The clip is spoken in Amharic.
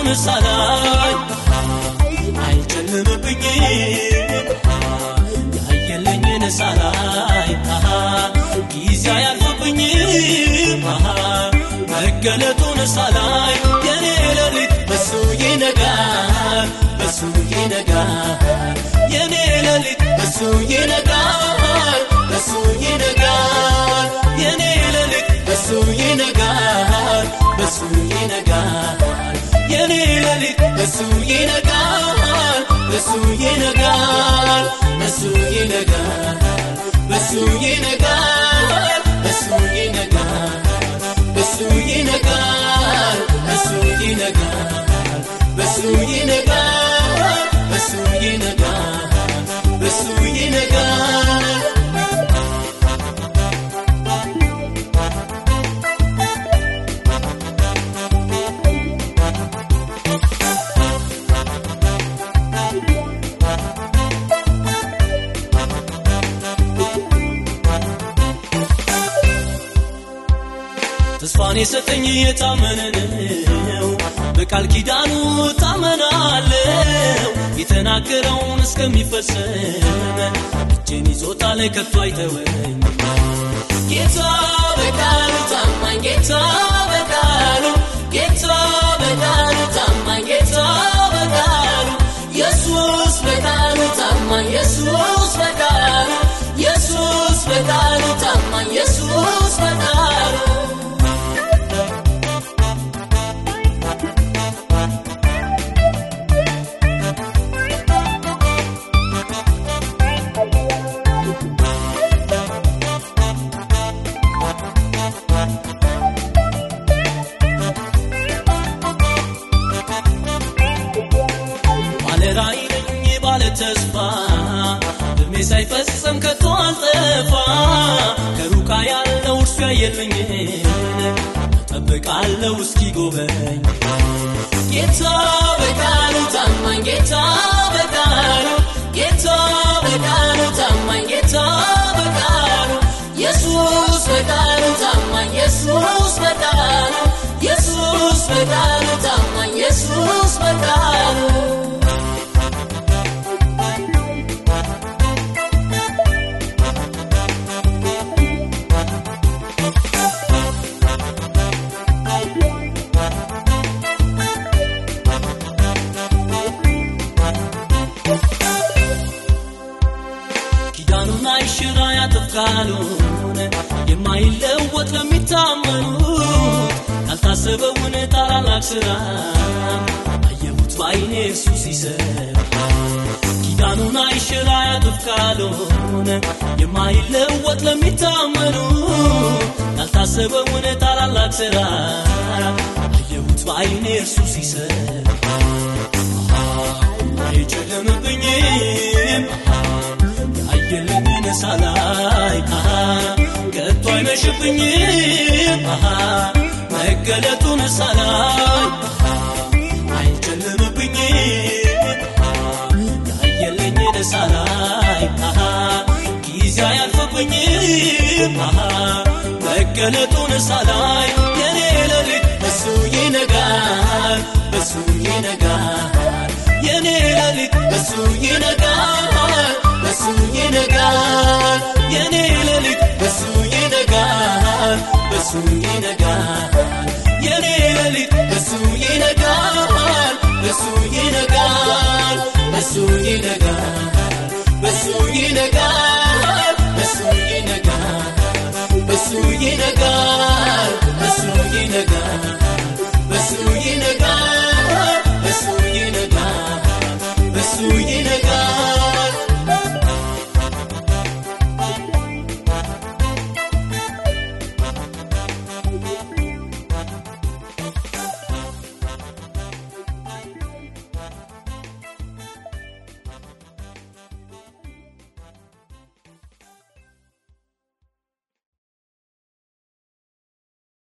ሳላይ አይጨልምብኝም ያየለኝን ሳላይ ጊዜ አያልፍብኝም መገለጡን ሳላይ የኔ ሌሊት በሱ ይነጋል በሱ ይነጋል የኔ ሌሊት በሱ ይነጋል በሱ ይነጋል የኔ ሌሊት በሱ ይነጋል በሱ ይነጋል የኔ ሌሊት በሱ ይነጋል በሱ ይነጋል በሱ ይነጋል በሱ ይነጋል በሱ ይነጋል በሱ ይነጋል በሱ ይነጋል በሱ ይነጋል በሱ ይነጋል በሱ ይነጋል ተስፋን የሰጠኝ የታመነ ነው በቃል ኪዳኑ ታመናለው የተናገረውን እስከሚፈጸም እጄን ይዞታል ከቶ አይተወኝ ጌታ በቃሉ ታማኝ ጌታ በቃሉ ጌታ በቃሉ ታማኝ ጌታ በቃሉ ኢየሱስ በቃሉ ታማኝ ኢየሱስ በቃሉ ኢየሱስ በቃሉ ታማኝ ኢየሱስ በቃሉ ባለ ራእይ ነኝ ባለ ተስፋ እድሜ ሳይፈጸም ከቶ አልጠፋ ከሩቃ ያለው እርሱ ያየልኝን እጠብቃለሁ እስኪ ጎበኝ ጌታ በቃሉ ታማኝ ጌታ በቃሉ ጌታ በቃሉ ታማኝ ጌታ በቃሉ ኢየሱስ በቃሉ ታማኝ ኢየሱስ በቃሉ ኢየሱስ በቃሉ ታማኝ ኢየሱስ በቃሉ ኪዳኑን አይሽራ ያጥፍቃሉን የማይለወጥ ለሚታመኑት ያልታሰበውን ታላላቅ ስራ አየሁት በአይኔ እሱ ሲሰራ ኪዳኑን አይሽራ ያጥፍቃሉን የማይለወጥ ለሚታመኑት ያልታሰበውን ታላላቅ ስራ አየሁት በአይኔ እርሱ ሲሰራ አይጨልምብኝም ያየለኝን ሳላይ ከቶ አይመሽብኝም መገለጡን ሳላይ አይጨልምብኝም ያየለኝን ሳላይ ጊዜ አያልፍብኝም መገለጡን ሳላይ የኔ ሌሊት በሱ ይነጋል በሱ ይነጋል የኔ ሌሊት በሱ ይነጋል በሱ ይነጋል የኔ ሌሊት በሱ ይነጋል በሱ ይነጋል የኔ ሌሊት በሱ ይነጋል በሱ ይነጋል በሱ ይነጋል በሱ ይነጋል በሱ ይነጋል በሱ ይነጋል በሱ ይነጋል